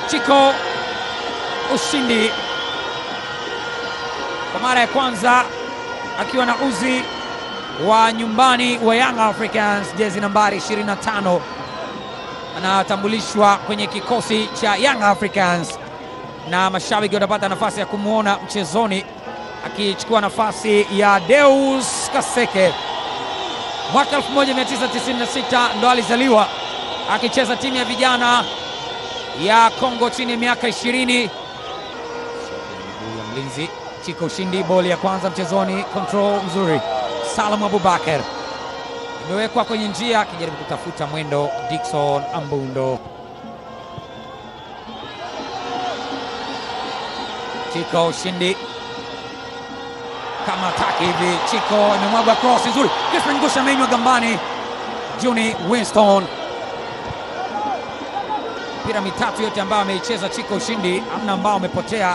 Chiko ushindi kwa mara ya kwanza akiwa na uzi wa nyumbani wa Young Africans, jezi nambari 25 anatambulishwa kwenye kikosi cha Young Africans na mashabiki watapata nafasi ya kumwona mchezoni akichukua nafasi ya Deus Kaseke. Mwaka 1996 ndo alizaliwa akicheza timu ya vijana ya Kongo chini ya miaka 20. ya mlinzi Chiko ushindi, boli ya kwanza mchezoni, control mzuri. Salum Abubakar imewekwa kwenye njia akijaribu kutafuta mwendo. Dickson Ambundo, Chiko ushindi kama taki hivi. Chiko imemwagwa cross nzuri, Crispin Ngusha amenywa gambani. Juni Winston, mpira mitatu yote ambayo ameicheza Chiko ushindi, amna ambao amepotea.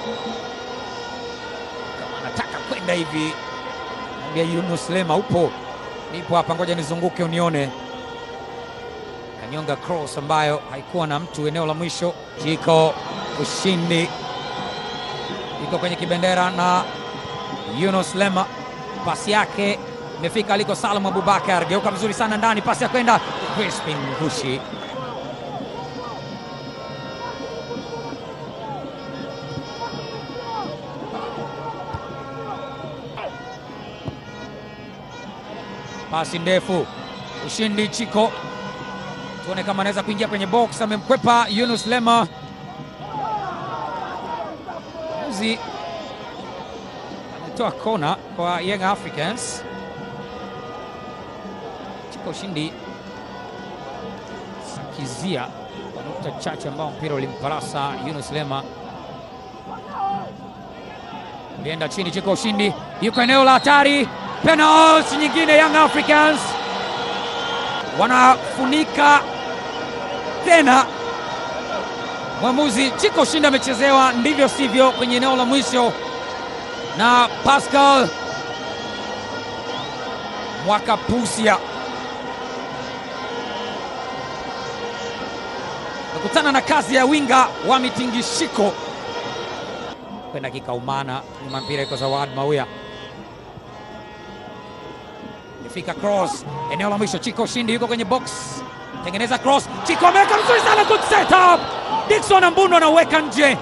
Kama anataka kwenda hivi, mwambia Yunus Lema, upo nipo hapa, ngoja nizunguke unione. Kanyonga cross ambayo haikuwa na mtu eneo la mwisho. Chiko ushindi iko kwenye kibendera na Yunus Lema, pasi yake imefika aliko Salum Abubakar, geuka vizuri sana ndani, pasi ya kwenda Crispin Ngushi. Pasi ndefu, ushindi Chiko, tuone kama anaweza kuingia kwenye box. Amemkwepa Yunus Lema uzi ametoa kona kwa Young Africans. Chiko ushindi sakizia kwa nukta chache ambao mpira ulimparasa Yunus Lema, ulienda chini. Chiko ushindi yuko eneo la hatari, penalti nyingine. Young Africans wanafunika tena mwamuzi. Chiko ushindi amechezewa ndivyo sivyo kwenye eneo la mwisho na Pascal Mwakapusia nakutana na kazi ya winga wa mitingishiko kwenda kikaumana nyuma, mpira iko Zawad Mauya, imefika cross eneo la mwisho. Chiko ushindi yuko kwenye box, tengeneza cross. Chiko ameweka mzuri sana, good set up. Dickson Ambundo anaweka nje.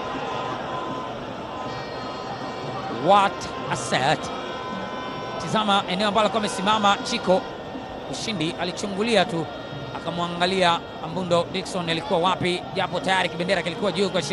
What a set! Tizama eneo ambalo alikuwa amesimama Chiko ushindi, alichungulia tu akamwangalia Ambundo. Dickson alikuwa wapi? Japo tayari kibendera kilikuwa juu kwa